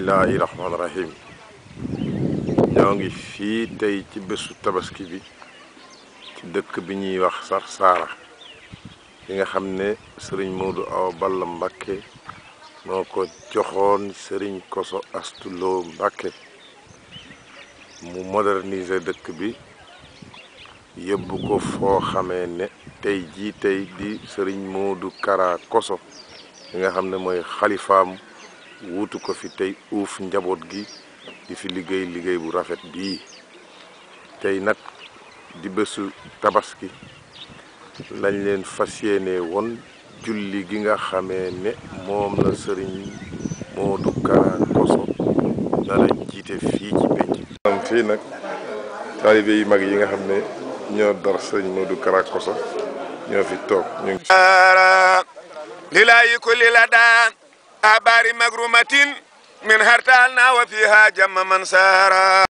bismillahi rahmaani rahim ñoo ngi fii tey ci bésu tabaski bi ci dëkk bi ñuy wax Sarsara bi nga xam ne sëriñ Modou Awa Balla Mbakke moo ko joxoon sëriñ Koso Astuloo Mbakke mu moderniser dëkk bi yóbbu ko foo xamee ne tey jii tey di sëriñ Modou Kara Koso bi nga xam ne mooy xalifaam wuutu ko fi tey uuf njaboot gi di fi liggéey liggéey bu rafet bii tey nag di bésu tabaski lañ leen fas yéene woon julli gi nga xamee ne moom la sëriñ Modou Kara Koso dara jiite fii ci penc am fii nag taalibe yu mag yi nga xam ne ñoo dar sëriñ Modou Kara Koso ñoo fi toog ñu ngi lilayi kulli la daan abari magrumatin min hartalna wa fiha jamma man sara